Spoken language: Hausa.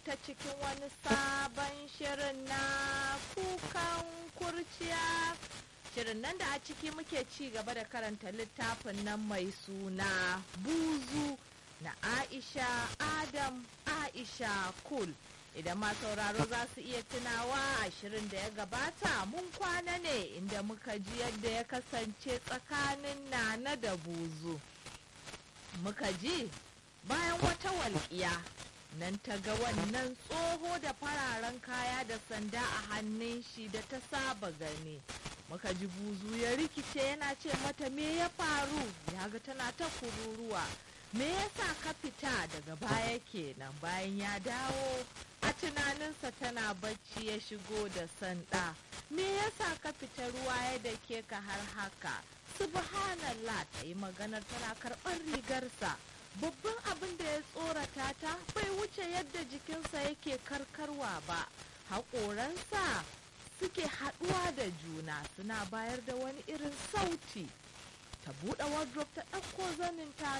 ta cikin wani sabon shirin na kukan kurciya shirin nan da a ciki muke ci gaba da karanta littafin nan mai suna buzu na aisha adam aisha kul idan ma sauraro za su iya tunawa a shirin da ya gabata mun kwana ne inda muka ji yadda ya kasance tsakanin nana da buzu muka ji bayan wata walƙiya nan ta ga wannan tsoho da fararen kaya da sanda a hannun shi da ta saba gani muka ji buzu ya rikice yana ce mata me ya faru ya ga tana ta kururuwa me yasa ka fita daga baya kenan bayan ya dawo a tunaninsa tana bacci ya shigo da sanda me yasa ka fita ruwa ya dake ka har haka subhanallah ta yi maganar tana karɓar rigarsa babban abin da ya tsorata ta bai wuce yadda jikinsa yake karkarwa ba haƙoransa suke haɗuwa da juna suna bayar da wani irin sauti ta buɗe wardrobe ta ɗauko zanin ta